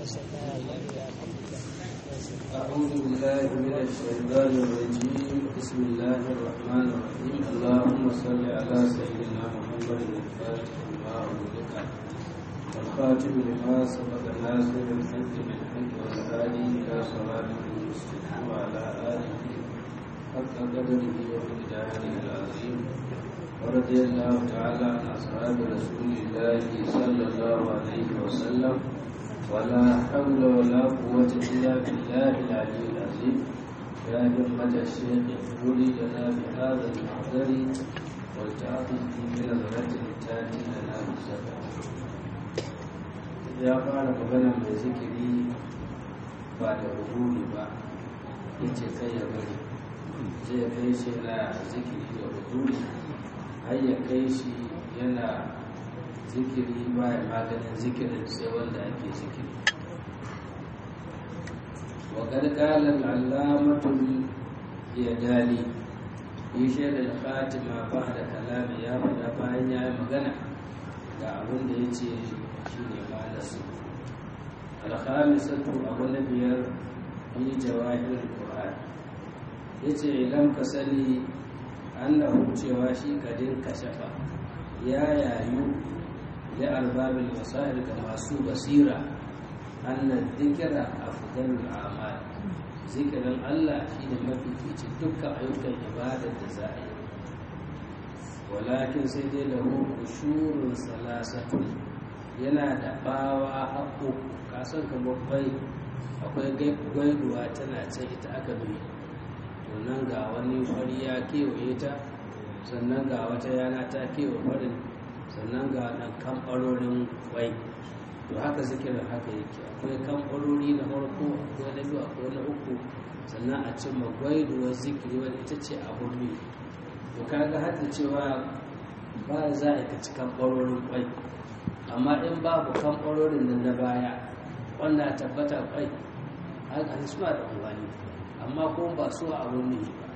أعوذ بالله من الشيطان الرجيم بسم الله الرحمن الرحيم اللهم صل على سيدنا محمد الفاتح لما أغلق والخاتم لما سبق ناصر الحق بالحق والهادي إلى صراطه المستقيم وعلى آله حق قدره ومقداره العظيم ورضي الله تعالى عن أصحاب رسول الله صلى الله عليه وسلم ولا حول ولا قوة إلا بالله العلي العظيم يا همة الشيخ اغفري لنا بهذا المحضر والتعاطف بنظرة تاتي لنا بسبب ya fara magana mai zikiri ba da rubuni ba ya ce kai ya bari zai kai shi na zikiri da rubuni har ya kai shi yana zikiri baya maganin zikirin sai wanda ake zikiri wa gargalar alamatul ya dali yi shaidar fatima ba da kalami ya faɗa bayan ya yi magana ga abin da ya ce shi ne malasu alhamisatu abu na biyar yi jawahir ƙur'an ya ce idan ka sani annahu cewa shi kadin kashafa ya yayu لأرباب البصائر كما سو بصيرة أن الذكر أفضل الأعمال ذكر الله شيء ما في في تلك أيوك عبادة الزائر ولكن سيدي له قشور ثلاثة yana da bawa haƙo kasan kamar bai akwai gwaiduwa tana can ita aka bi to nan ga wani fari ya kewaye ta sannan ga wata yana ta kewa farin sannan ga nan kamfarorin kwai to haka zikirin haka yake akwai kamfarori na farko akwai na biyu akwai na uku sannan a cin magwaiduwar zikiri wadda ita ce a hulmi to kaga har da cewa ba za a ka ci kamfarorin kwai amma in babu kamfarorin nan na baya wanda tabbata kwai haka suna da umarni amma kuma ba su a hulmi ba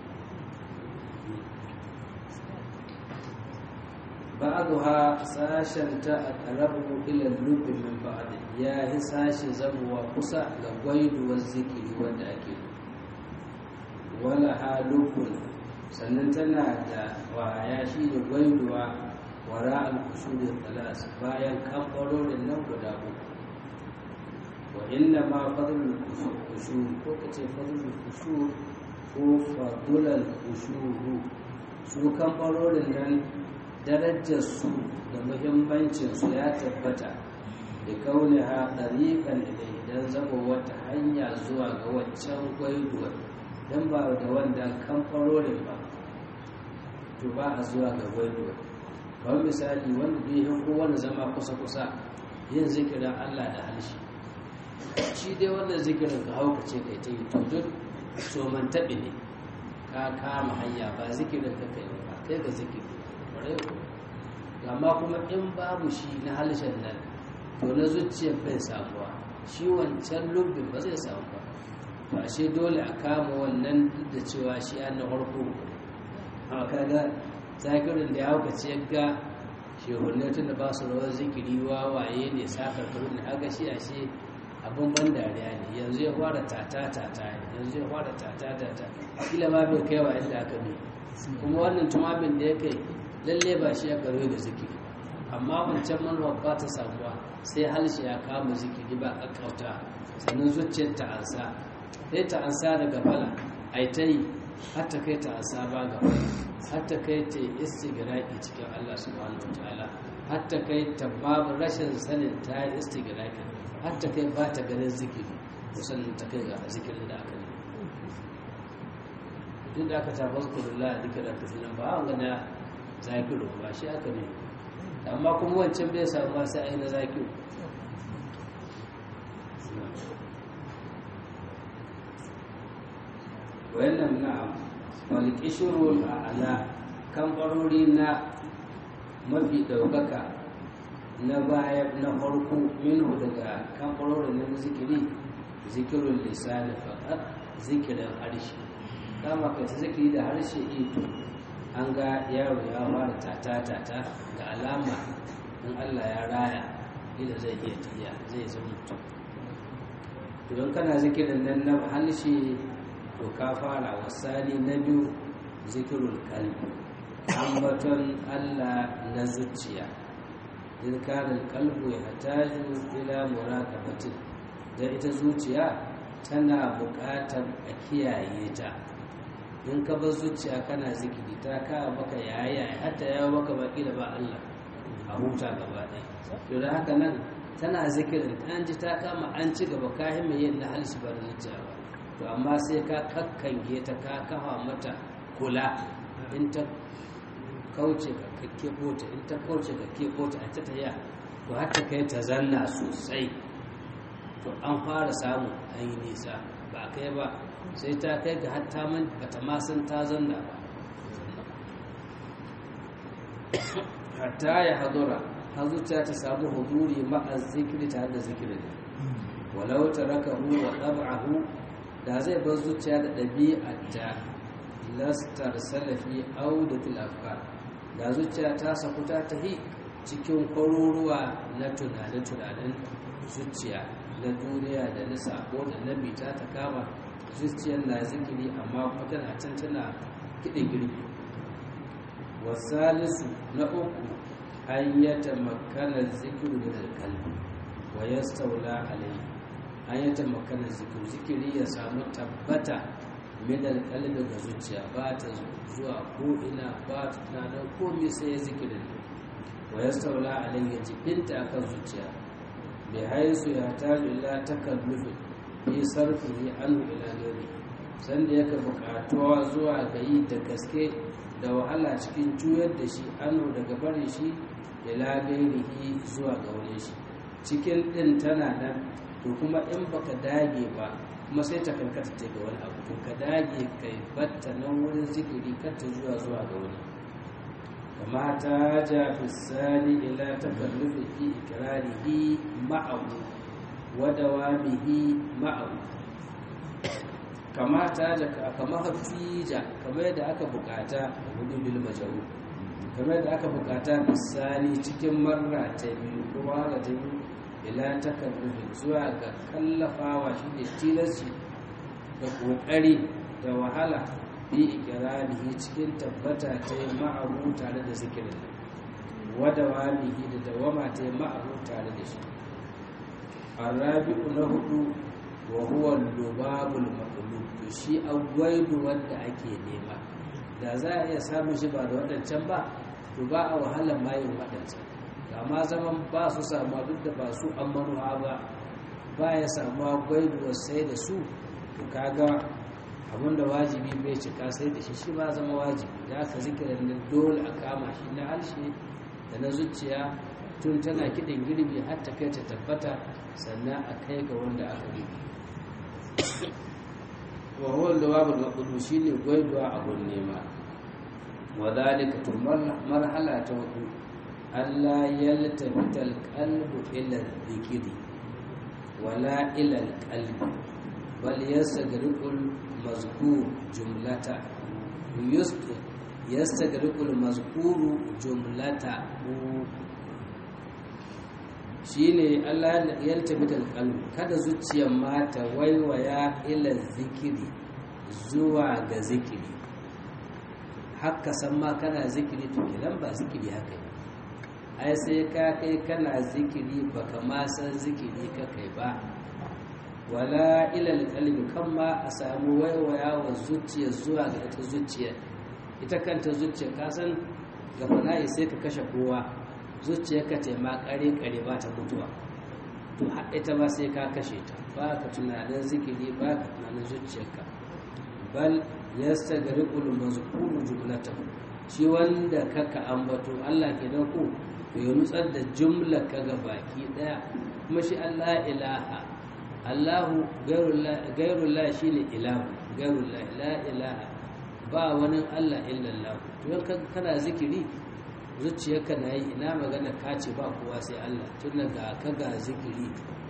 ba'aduha sashen ta a ƙarabu ilan lubin min ba'ad ya yi sashe zamuwa kusa ga gwaiduwar zikiri wanda ake wala ha lubun sannan tana da waya shi da gwaiduwa wara al-kushurin talas bayan kamfarorin nan guda uku wa inna ma fadlul kushur ko kace fadlul kushur ko fadlul kushuru su kamfarorin nan darajarsu da muhimmancinsu ya tabbata da kaune ha ɗariƙan ilai don zama wata hanya zuwa ga waccan gwaiduwar don ba da wanda kamfarorin ba to ba a zuwa ga gwaiduwar kawai misali wanda bai yi kowane zama kusa-kusa yin zikirin allah da halshi shi dai wannan zikirin ka haukace kai ta yi to duk soman taɓi ne ka kama hanya ba zikirin ka kai ba kai ga zikiri amma kuma in babu shi na halishan nan to na zuciyar bai samuwa shi wancan lubbin ba zai samu ba ba shi dole a kama wannan duk da cewa shi an na harko a kaga zakirin da ya hauka ce ga shehunne tun da ba su rawar zikiri wawaye ne sakar kurun da aga shi a shi abin ban dariya ne yanzu ya fara tata tata yanzu ya fara tata tata kila ma bai kai wa inda aka bi kuma wannan tumamin da ya kai lalle ba shi ya karo da zikiri amma wancan manuwa ba ta samuwa sai halshi ya kama zikiri ba a kauta sannan zuciyar ta ansa sai ta ansa daga fala ai ta yi har ta kai ta ansa ba ga har ta kai ta istigraki cikin Allah subhanahu wataala har ta kai ta babu rashin sanin ta yi istigraki har ta kai ba ta ganin zikiri sannan ta kai ga zikirin da aka yi duk da aka tafi zukurullah a zikirar kasinan ba a gana zakiru ba shi aka ne amma kuma wancan bai samu ba sai aina zakiru wannan na'am malikishirun a ala kamfarori na mafi ɗaukaka na baya na farko minhu daga kamfarorin na zikiri zikirin lisani faɗar zikirin harshe kama ka zikiri da harshe ito an ga yaro ya fara tata-tata ga alama in allah ya raya ila zai iya tafiya zai zama mutum to don kana zikirin nan na halshe to ka fara wasani na biyu zikirul kalbi ambaton Allah na zuciya in kana kalbu ya hataju ila muraqabatin da ita zuciya tana buƙatar a kiyaye ta in ka bar zuciya kana zikiri ta ka baka yaya hatta ya baka baki da ba Allah a huta gaba ɗaya to da haka nan tana zikirin an ji ta kama an ci gaba ka mai yin na halshi ba da zuciya ba to amma sai ka kakkange ta ka kafa mata kula in ta kauce ka kakke ta in ta kauce ka ke ta a ta taya to har ta kai ta zanna sosai to an fara samu an yi nisa ba kai ba sai ta kai ga hatta man bata ma san ta zanna ba hatta ya hadura har zuciya ta samu huduri ma'a zikiri tare da zikirin walau tarakahu wa tab'ahu da zai bar zuciya da ɗabi'arta lastar salafi audatul afkar da zuciya ta saku ta tahi cikin kwaruruwa na tunanen-tunanen zuciya na duniya da na sako da na bita ta kama zuciyar na zikiri amma kuma tana can tana kiɗin girbi wasalisu na uku an yata makanar zikiru da kalbi wa ya staula alai an yata makanar zikiru zikiri ya samu tabbata minal kalbi ga zuciya ba ta zuwa ko ina ba ta tunanin komai sai ya zikirin wa ya staula alai ya jibinta akan zuciya bai haisu ya taju ila takallufin fi sarfihi anhu ila gari sanda yaka bukatuwa zuwa ga yi da gaske da wahala cikin juyar da shi anhu daga barin shi ila gairihi zuwa ga wani shi cikin din tana nan to kuma in baka dage ba kuma sai ta karkata ta ga wani abu to ka dage kai batta nan wurin zikiri kata zuwa zuwa ga wani kama ta ja fi sani ila takallufi fi ikrarihi ma'ahu wa dawamihi ma'ahu kama ta ja kama hafija kamar yadda aka bukata hudu bil majaru kamar yadda aka bukata misali cikin marra ta biyu kuma ga ta biyu ila takallufin zuwa ga kallafawa shi ne tilasci da kokari da wahala bi ikirarihi cikin tabbata ta yi ma'abu tare da zikirin wada wamihi da dawama ta yi ma'abu tare da shi arabi'u na hudu wa huwa lubabul maqlub to shi agwaidu wanda ake nema da za a iya samun shi ba da waɗancan ba to ba a wahalar mayin waɗancan amma zaman ba su samuwa duk da ba su an manuwa ba ba ya samuwa gwaiduwar sai da su to kaga abinda wajibi bai cika sai da shi shi ba zama wajibi da aka zikirin nan dole a kama shi na harshe da na zuciya tun tana kiɗin girbi har ta kai ta tabbata sannan a kai ga wanda aka girbi wa huwa lawabul maqdu shine gwaiduwa abun nema wa zalika to marhala ta hudu Allah yaltafita alqalbu ila dhikri wala ila alqalbi bal yastagriqul mazkur jumlata yastagriqul mazkuru jumlata shine Allah yaltafita alqalbu kada zuciyar mata waiwaya ila zikiri zuwa ga zikiri haka san ma kana zikiri to kilan ba zikiri haka ne ai sai ka kai kana zikiri baka ma san zikiri ka kai ba wala ilal qalbi kan ma a samu waiwaya wa zuciya zuwa ga ita zuciya ita kanta zuciya ka san ga fana'i sai ka kashe kowa zuciya ka ce ma kare kare ba ta mutuwa to har ita ma sai ka kashe ta ba ka tunanin zikiri ba ka tunanin zuciyarka bal yastagriqul mazkuru jumlatahu shi wanda kaka ambato Allah kenan ko to ya nutsar da jumla ka ga baki daya kuma shi Allah ilaha Allahu gairullah shi ne ilahu gairullah la ilaha ba wani Allah illallah to yan kana zikiri zuciyarka na yi ina magana ka ce ba kowa sai Allah tun daga ka ga zikiri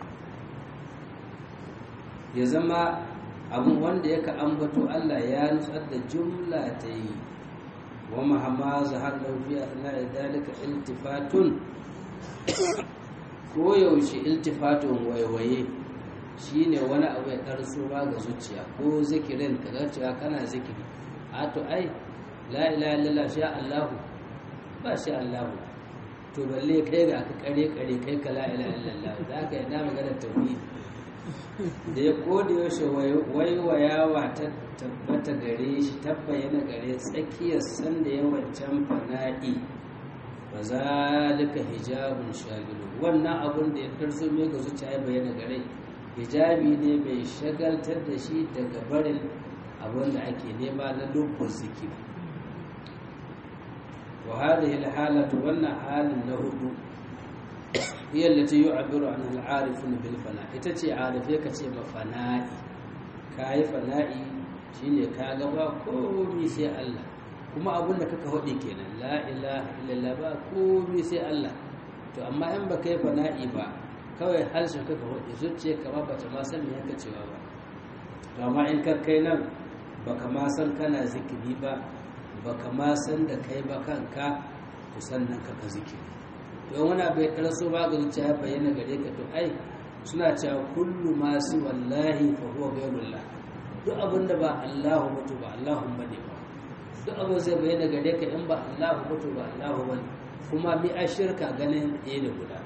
ya zama abin wanda yaka ambato Allah ya nutsar da jumla ta yi wa mahamma zahar laufiya na dalika iltifatun ko yaushe iltifatun waiwaye shine wani abu ya karso ba ga zuciya ko zikirin ka ga cewa kana zikiri a to ai la ilaha illallah sha Allahu ba sha Allahu to balle kai ga ka kare kare kai ka la ilaha illallah da ka yi na magana tauhidi da ya kodi yaushe waiwayawa ta tabbata gare shi tabbayana gare tsakiyar sanda ya wancan fana'i ba za duka hijabun shagilu wannan abun da ya karso mai ga zuciya ya bayyana gare hijabi ne mai shagaltar da shi daga barin abun da ake nema na lubbar zikiri wa hadhihi alhalatu wannan halin na hudu هي التي يعبر عنها العارفون بالفناء ita ce arife ka ce ba fana'i kai fana'i shine ka ga ba komai sai Allah kuma abun da kaka hodi kenan la ilaha illallah ba komai sai Allah to amma in ba kai fana'i ba kawai harshen kaka hodi zuciya ka ba bata ma san me yake cewa ba to amma in ka kai nan baka ma san kana zikiri ba baka ma san da kai ba kanka to sannan kaka zikiri don wani abu ya karaso ba ga zuciya ya bayyana gare ka to ai suna cewa kullu masu wallahi fa huwa ghayrullah duk abin da ba Allahu mutu ba Allahu bane ba duk abin zai bayyana gare ka in ba Allahu mutu ba Allahu bane kuma bi a shirka ganin ɗaya da guda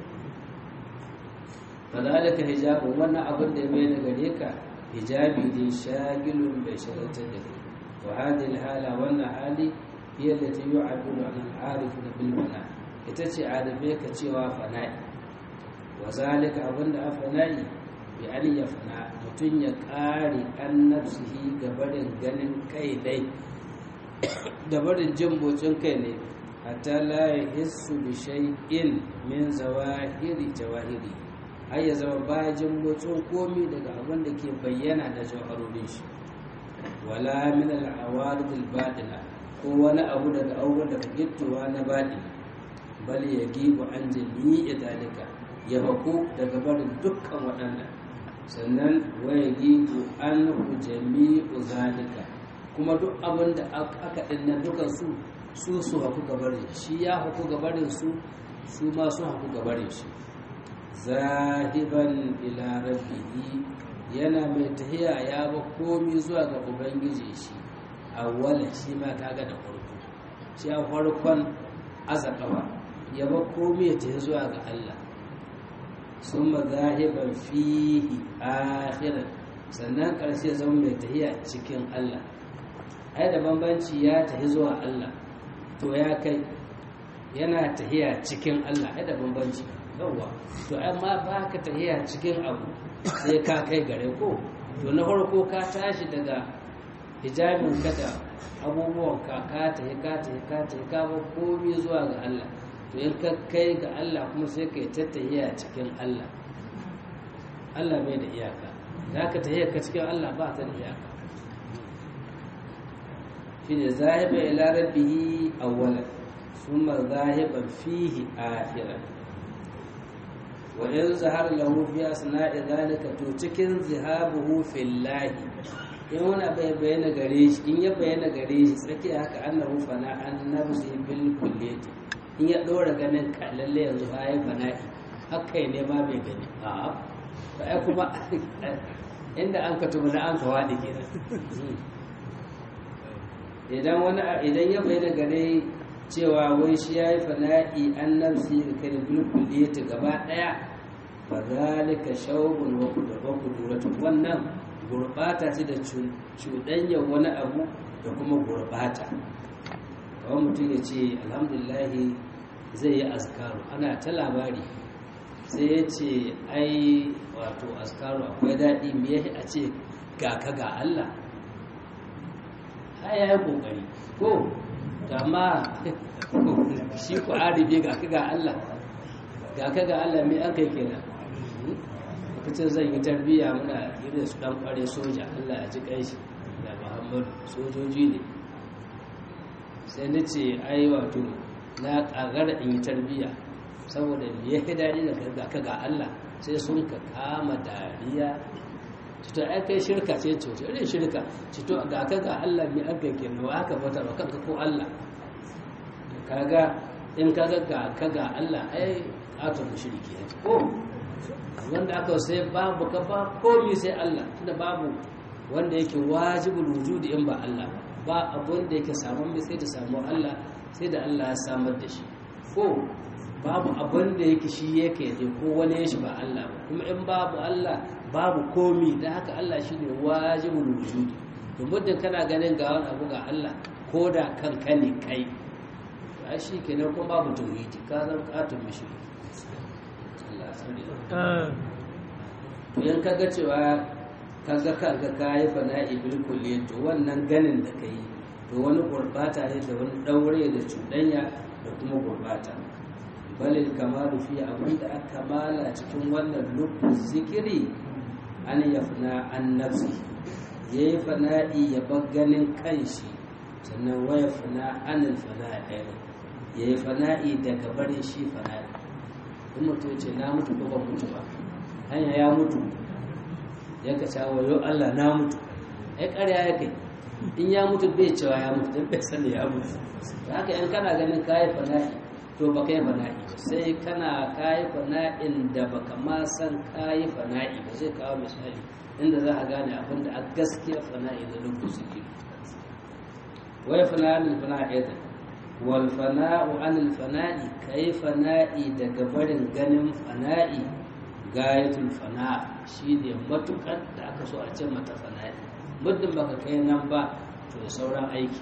fadalika hijabu wannan abin da ya bayyana gare ka hijabi ne shagilun bai shagaltar da kai wa hadhihi hala wannan hali hiya allati yu'abiru an al-arifuna bil mana ita ce adabe ka cewa fana'i wa zalika abinda a fana'i bi an ya fana mutum ya ƙare an nafsihi gabarin ganin kai dai gabarin jin motsin kai ne hatta la yahissu bi shay'in min zawahiri jawahiri har ya zama baya jin motsin komi daga abin da ke bayyana da jawharorin shi wala min al-awarid al-batina ko wani abu daga abubuwan da ka gittowa na baɗi bal ya gibu an jami'i dalika ya bako daga barin dukkan waɗannan sannan waya gibu an jami'u zalika kuma duk abin da aka ɗinna dukan su su su haku gabarin shi ya haku gabarin su su ma su haku gabarin shi zahiban ila rabbihi yana mai tahiya ya ba komi zuwa ga ubangiji shi awwala shi ma kaga da farko shi a farkon azakawa ya ba komi ya tafi zuwa ga Allah sun zahiban fihi akhiran sannan ƙarshe zama mai tahiya cikin Allah ai da bambanci ya tafi zuwa Allah to ya kai yana tahiya cikin Allah ai da bambanci yawa to amma ba ka tahiya cikin abu sai ka kai gare ko to na farko ka tashi daga hijabin ka da abubuwan ka ka tahi ka tahi ka tahi ka ba komi zuwa ga Allah to in ka kai ga Allah kuma sai ka yi tattahiya cikin Allah Allah bai da iyaka da ka tahiya ka cikin Allah ba ta da iyaka shine zahiba ila rabbihi awwalan thumma zahiban fihi akhiran wa in zahara lahu fi asna'i zalika to cikin zihabuhu fillahi in wani bai bayyana gare shi in ya bayyana gare shi tsakiya haka annahu fana an nafsi bil kulliyati in ya ɗora ganin lalle yanzu bayan fana'i haka ne ma bai gani a ba kuma inda an ka tuba da an ka waɗi kenan idan wani idan ya bai da gare cewa wai shi ya yi fana'i an nafsi da kai bil kulliyati gaba ɗaya fa zalika shawbun wa kuduratu wannan gurbata ce da cuɗanyar wani abu da kuma gurbata kawai mutum ya ce alhamdulillahi zai yi azkaru ana ta labari sai ya ce ai wato azkaru akwai daɗi me a ce ga ka ga Allah ya yi ƙoƙari ko amma shi ku arife ga ka ga Allah ga ka ga Allah me an kai kenan lokacin zan yi tarbiyya muna irin su ɗan ƙware soja Allah ya ji ƙanshi da muhammadu sojoji ne sai na ce ai wato na ƙagara in yi tarbiyya saboda me ya daɗi da karga ka ga Allah sai sun ka kama dariya cito ai kai shirka ce ce irin shirka cito ga ka ga Allah me aka ke nawa aka bata ba kanka ko Allah kaga in kaga ga ka ga Allah ai katon mushriki ne ko wanda aka sai babu ka ba komi sai Allah tunda babu wanda yake wajibul wujudi in ba Allah ba abun da yake samun mai sai da samu Allah sai da Allah ya samar da shi ko babu abun da yake shi yake ne ko wani shi ba Allah ba kuma in babu Allah babu komi da haka Allah shine wajibul wujudi to muddin kana ganin ga wani abu ga Allah ko da kanka ne kai ai shi kenan kuma babu tauhidi ka zan katun mishi Allah sani to yan kaga cewa kaga kaga kayi fana'i bil kulliyat to wannan ganin da kai to wani gurbata ne da wani daure da cuɗanya da kuma gurbata balil kamalu fi abinda aka kamala cikin wannan lubbu zikiri an yafna an nafsi yayi fana'i ya bar ganin kanshi sannan waya fana anil fana'i ɗaya ya yi fana'i daga barin shi fana'i in mutu ce na mutu ko ban mutu ba hanya ya mutu ya ka cewa yau Allah na mutu ai ƙarya ya kai in ya mutu bai cewa ya mutu don bai sani ya mutu da haka in kana ganin kayi fana'i to ba kai fana'i sai kana kayi fana'in da baka ma san kayi fana'i ba zai kawo misali inda za a gane abin da a gaskiya fana'i da lokaci ke wai fana'in fana'i da wal fana'u anil fana'i kai fana'i daga barin ganin fana'i gayatul fana shi ne matukar da aka so a ce mata fana'i muddin baka kai nan ba to sauran aiki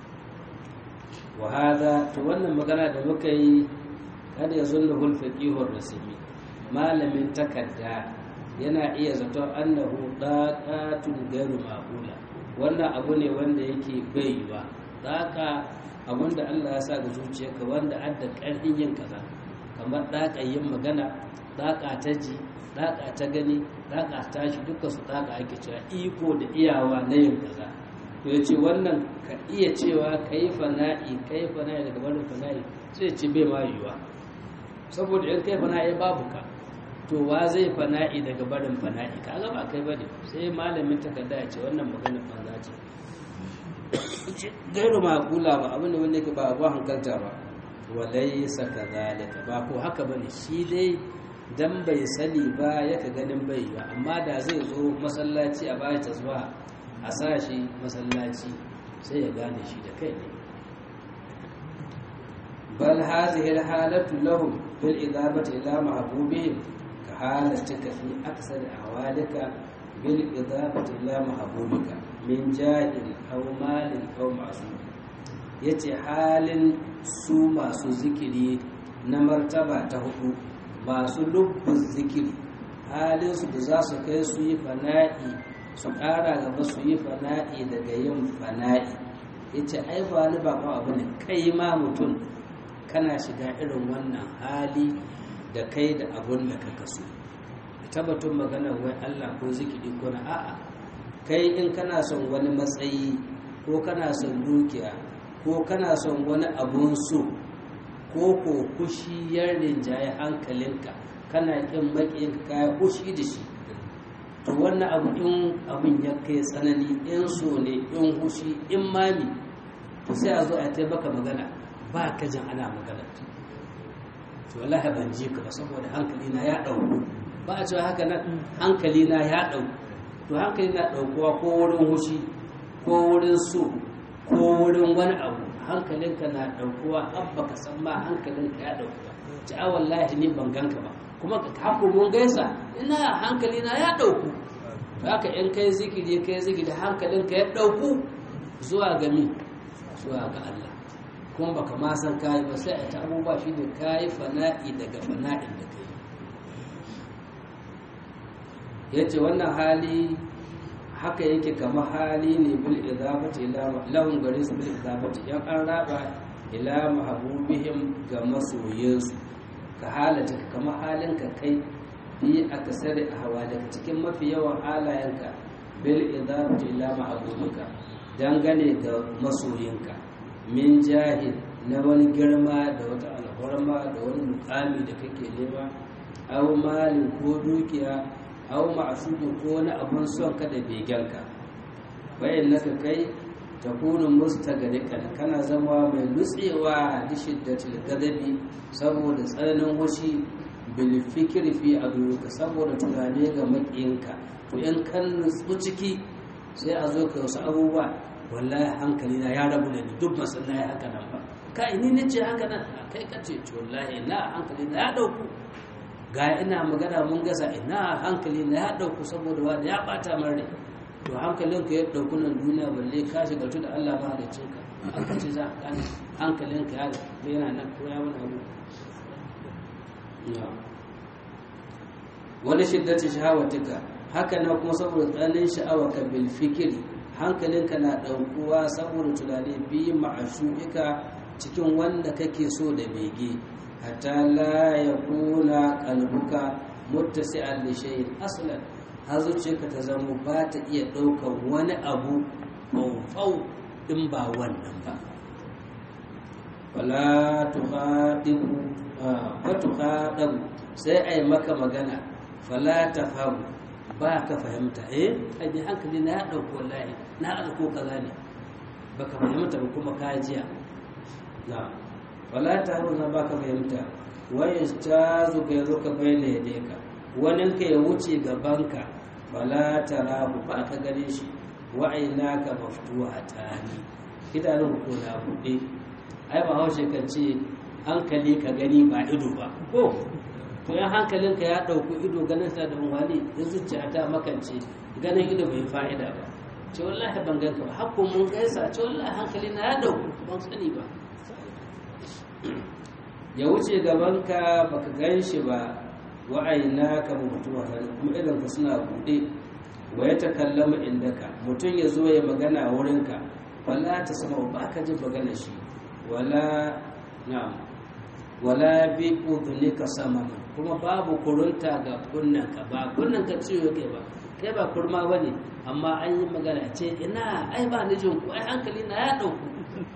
wa hada to wannan magana da muka yi kada ya zunna hul faqihur rasmi malamin takadda yana iya zaton annahu daqatun ghairu ma'qula wannan abu ne wanda yake bai yiwa daka abinda Allah ya sa ga zuciyarka wanda adda karfin yin kaza kamar daka yin magana daka ta ji daka ta gani daka ta shi duka su daka ake cewa iko da iyawa na yin kaza to ya ce wannan ka iya cewa ka yi fana'i ka yi fana'i daga barin fana'i sai ce bai ma yiwuwa saboda in kai fana'i babu ka to wa zai fana'i daga barin fana'i ka ga ba kai ba ne sai malamin takarda ya ce wannan maganar banza ce gairu makula ba abin da wanda yake ba abu hankalta ba walai saka zalika ba ko haka ba ne shi dai dan bai sani ba yaka ganin bai ba amma da zai zo masallaci a baya ta zuwa a sa shi masallaci sai ya gane shi da kai ne bal hadhihi alhalatu lahum bil idabati ila mahbubihim ka halatika fi aksar ahwalika bil idabati ila mahbubika min jahil aw malin aw ma'sum yace halin su masu zikiri na martaba ta hudu masu lubbun zikiri halin su da za su kai su yi fana'i su ƙara gaba su yi fana'i daga yin fana'i ya ce ai ba ni ba abu ne kai ma mutum kana shiga irin wannan hali da kai da abun da ka kaso tabbatun magana wai Allah ko zikiri ko na a'a kai in kana son wani matsayi ko kana son dukiya ko kana son wani abun so ko ko kushi ya rinjaye hankalinka kana kin maƙiyinka kaya kushi da shi to wannan abu in abin ya kai tsanani in so ne in hushi in mami to sai a zo a ta baka magana ba ka jin ana magana to wallahi ban ji ka ba saboda hankali na ya dauku ba a cewa haka nan hankali na ya dauku to hankali na daukuwa ko wurin hushi ko wurin so ko wurin wani abu hankalinka na daukuwa an baka san ma hankalinka ya daukuwa ci a wallahi ni ban ganka ba kuma ka haku mun gaisa ina hankali na ya dauku to haka in kai zikiri kai zikiri hankalinka ya dauku zuwa ga mi zuwa ga Allah kuma baka ma san kai ba sai a ta abubuwa shine kai fana'i daga fana'in da kai yace wannan hali haka yake kamar hali ne bil idabati ila lahum garis bil idabati yan an raba ila mahbubihim ga masoyinsu ka halata kama halinka kai fi akasari a hawa daga cikin mafi yawan halayenka bil idabati ila ma'budika dangane ga masoyinka min jahil na wani girma da wata alhorma da wani mukami da kake nema aw malin ko dukiya aw ma'sudin ko wani abun son ka da begenka bayan naka kai takunu mustagriqan kana zama mai nutsewa da shiddatil gadabi saboda tsananin hushi bil fikri fi aduka saboda tunane ga makiyinka to in kan nutsu ciki sai a zo ka wasu abubuwa wallahi hankali na ya rabu da ni duk ba san na haka nan ba kai ni nace haka nan kai ka ce to wallahi na hankali na ya dauku ga ina magana mun gasa ina hankali na ya dauku saboda wanda ya bata min rai to hankalinka ya dauku nan duniya balle ka shiga da Allah ba da cinka aka ce za ka gane hankalinka ya yana nan ko ya wani abu wani shiddati shahawatika haka na kuma saboda tsananin sha'awa ka bil fikiri hankalinka na ɗaukuwa saboda tunani bi ma'ashu'ika cikin wanda kake so da bege hatta la ya kuna kalbuka muttasi'an li shay'in aslan har zuciyarka ta zama ba ta iya ɗaukar wani abu faufau in ba wannan ba wala tukhadibu wa tukhadabu sai ai maka magana fala tafhamu ba ka fahimta eh ai hankali na ya dauko wallahi na alko kaza ne baka fahimta ba kuma ka jiya na wala tafhamu na ba ka fahimta wa yastazu ka yazo ka bayyana yadeka wani ka ya wuce gabanka wala tarahu ba ka gane shi wa ainaka maftuhatani idanun ko na buɗe ai ba haushe kan ce hankali ka gani ba ido ba ko to yan hankalinka ya ɗauki ido ganin sa da wani in zuciya ta makance ganin ido bai fa'ida ba ce wallahi ban ganka ba hakku mun gaisa ce wallahi hankali na ya ɗauku ban sani ba ya wuce gabanka baka gan shi ba wa'ayina ka mutuwa kuma idan ka suna buɗe wa ya takallama indaka mutum ya zo ya magana wurinka wala ta sama ba ka jin magana shi wala na'am wala bi udhunika samama kuma babu kurunta ga kunnanka ba kunnanka ciwo yake ba kai ba kurma bane amma an yi magana ce ina ai ba ni jin ku ai hankali na ya dauku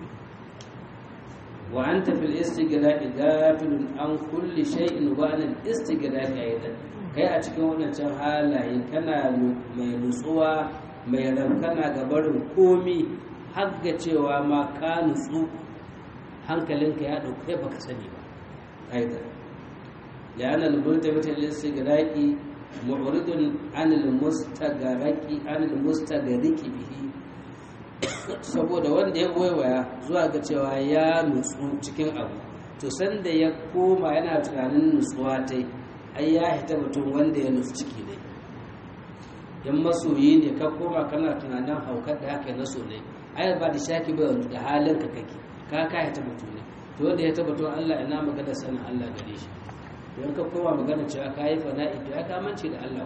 wa anta fil istighla'i gafilun an kulli shay'in wa an al istighla'i aidan kai a cikin wannan halaye kana mai nutsuwa mai rankana ga barin komi har ga cewa ma ka nutsu hankalinka ya dauke kai baka sani ba aidan لأن الملتفت للاستغراق معرض عن المستغرق عن المستغرق به saboda wanda ya waiwaya zuwa ga cewa ya nutsu cikin abu to sanda ya koma yana tunanin nutsuwa ta ai ya hita mutum wanda ya nutsu ciki ne in masoyi ne ka koma kana tunanin haukar da haka na so ne ai ba da shaki ba da halin ka kake ka ka hita mutum ne to wanda ya tabbatar Allah ina magana sanin Allah gare shi don ka koma magana cewa ka yi fana'i to ya kamance da Allah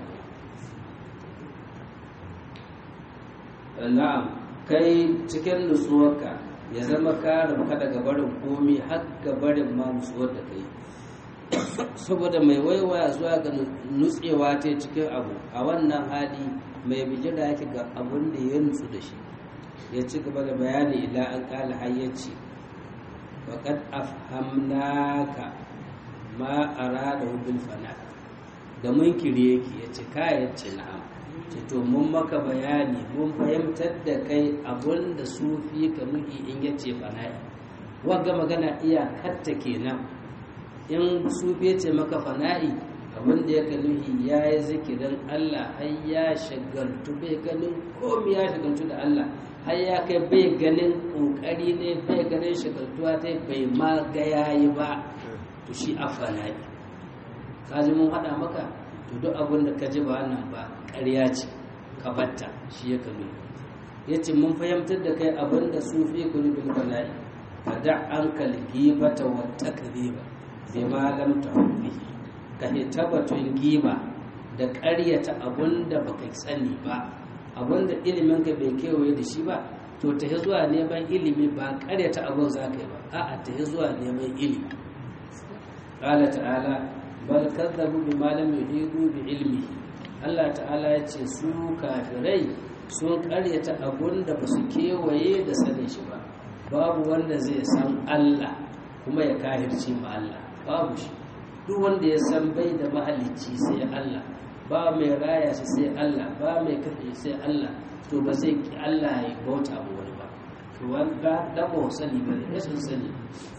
ko na'am kai cikin nutsuwarka ya zama ka rabuka daga barin komi har ga barin ma nutsuwar da kai saboda mai waiwaya zuwa ga nutsewa ta cikin abu a wannan hali mai bijira yake ga abun da ya nutsu da shi ya ci gaba da bayani ila an kala hayyaci وقد أفهمناك ma arada bil fana da munkiri yake ya ce kayan ce na'am ce to mun maka bayani mun fahimtar da kai abun da sufi ka nuhi in ya ce fana'i wagga magana iyakarta kenan in sufi ya ce maka fana'i abin da ya ka nuhi ya yi zikirin allah har ya shagaltu bai ganin komi ya shagaltu da allah har ya kai bai ganin kokari ne bai ganin shagaltuwa ta bai ma ga yayi ba to shi afana ne ka ji mun haɗa maka to duk abin da ka ji ba nan ba ƙarya ce ka batta shi ya kanu ya ce mun fahimtar da kai abin da su fi kuli bil bala'i ka da an kalgi bata wata kariba bai ma lam ta ka hita batun giba da ƙaryata abin da baka sani ba abin da ilimin ka bai kewaye da shi ba to ta zuwa neman ilimi ba ƙaryata abin za ka yi ba a'a ta zuwa neman ilimi قال تعالى بل كذبوا بما لم يحيطوا بعلمه Allah ta'ala ya ce su kafirai sun karyata abun da ba su kewaye da sanin shi ba babu wanda zai san Allah kuma ya kahirci ma Allah babu shi duk wanda ya san bai da mahalicci sai Allah ba mai raya shi sai Allah ba mai kafe sai Allah to ba zai ki Allah ya bauta ma wani ba to wanda da ba sani ba ne sun sani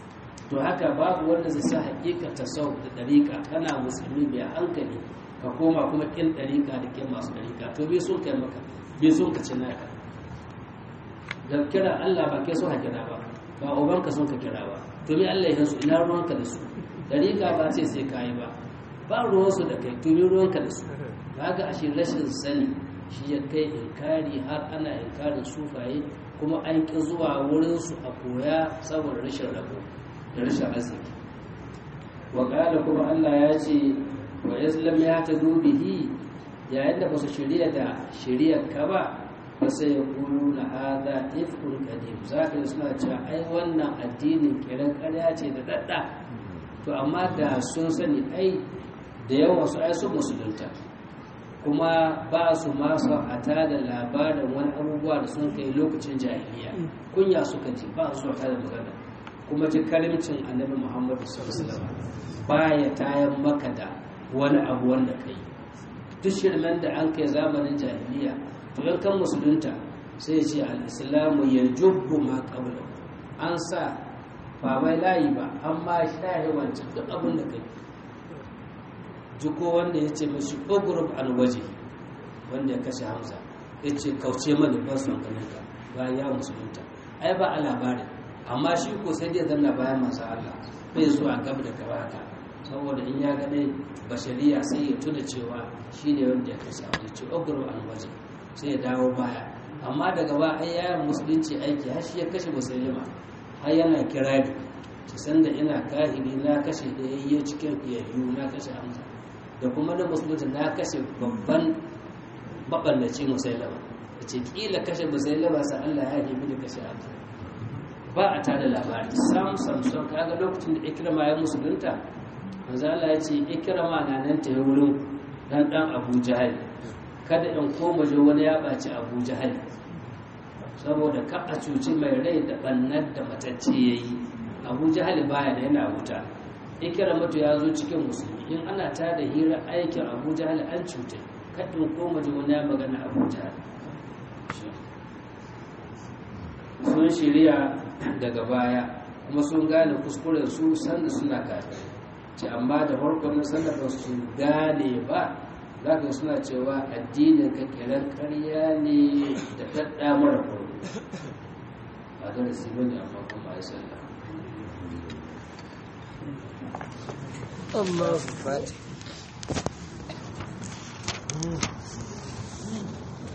to haka babu wanda zai sa hakika tasau da dariƙa kana musulmi mai hankali ka koma kuma kin dariƙa da kin masu dariƙa to bai sun kai maka bai sun ka ci naka da kira Allah ba kai so ka kira ba ba ubanka sun ka kira ba to me Allah ya su ina ruwanka da su dariƙa ba ce sai kai ba ba ruwansu da kai to me ruwanka da su kaga ashe rashin sani shi ya kai inkari har ana inkarin sufaye kuma an ƙi zuwa wurinsu a koya saboda rashin rabo da rashin arziki wa ƙala kuma Allah ya ce wa islam ya ta bihi yayin da ba su shirya da shiryar ka ba ba sai ya kulu na hada ifkun kadim za ka yi suna cewa ai wannan addinin kiran ƙarya ce da dadda to amma da sun sani ai da yawan su ai sun musulunta kuma ba su masu a tada labarin wani abubuwa da sun kai lokacin jahiliya kunya suka ji ba su tada magana kuma ji karimcin annabi muhammadu sallallahu ba ya tayan maka da wani abu wanda ka yi duk shirmen da an kai zamanin jahiliya to yan kan musulunta sai ce al'islamu ya jubbu ma kabla an sa ba mai layi ba amma shahi wancan duk abin da ka yi jiko wanda ya ce mashi ogurub an waje wanda ya kashe hamza ya ce kauce mani ba su ganin ka bayan ya musulunta ai ba a labarin amma shi ko sai dai zanna bayan masu Allah bai zuwa gab da gaba haka saboda in ya gane bashariya sai ya tuna cewa shi ne wanda ya kashe hamza ce ogurub an waje sai ya dawo baya amma daga ba ai yayin musulunci aiki har shi ya kashe musulma har yana kirari ki san da ina kahiri na kashe da yayye cikin fiyayyu na kashe hamza da kuma na musulunci na kashe babban maɓallaci musailama da ce ƙila kashe musailama sa Allah ya nemi da kashe abu ba a tada labari sam sam sam kaga lokacin da ikirama ya musulunta manzo Allah ya ce ikirama na nan ta wurin dan dan Abu Jahal kada in koma je wani ya baci Abu Jahal saboda ka a cuci mai rai da bannar da matacce yayi Abu Jahal baya da yana wuta ikiramatu ya zo cikin musulmi in ana ta da hira aikin abu jahal an cuta kaɗin koma da wani magana abu jahal sun shirya daga baya kuma sun gane kuskuren su sanda suna kafin ce amma da farkon sanda ba su gane ba za ka suna cewa addinin ka kiran karya ne da ɗaɗɗa mara farko a darasi bane amma kuma a sallah الله